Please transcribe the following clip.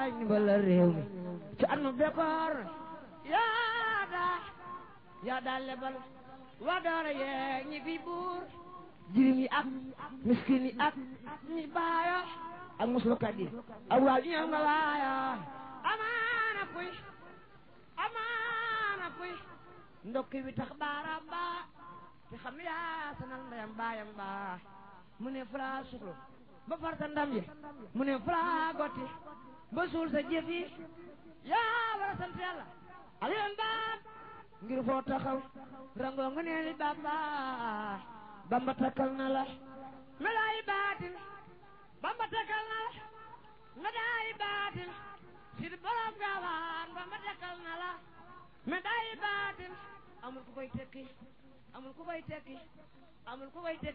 yaay ndimbalal réew mi ci at mu bekkoor yaa daa yaa daa lebal waa doora yee ñi fi buur jirim yi ak miskin yi ak ñi baayo ak muslukat yi ak waa ñu nga waayo amaana kuy amaana kuy ndokki bi tax baaraam baa te xam yaa sanal ndeyam baayam baa mu ne fulaa suklu ba farta ndam yi mu ne fulaa gotti ba suul sa jëf yi yaa war a sant yàlla aliyoon baam ngir foo taxaw rangoo nga neeli bamba bamba takkal na la medaayi baatin bamba takkal na la medaayi baatin sid borom gaawaan bamba takkal na la medaayi baatin amul ku koy tekki amul ku koy tekki amul ku koy tekki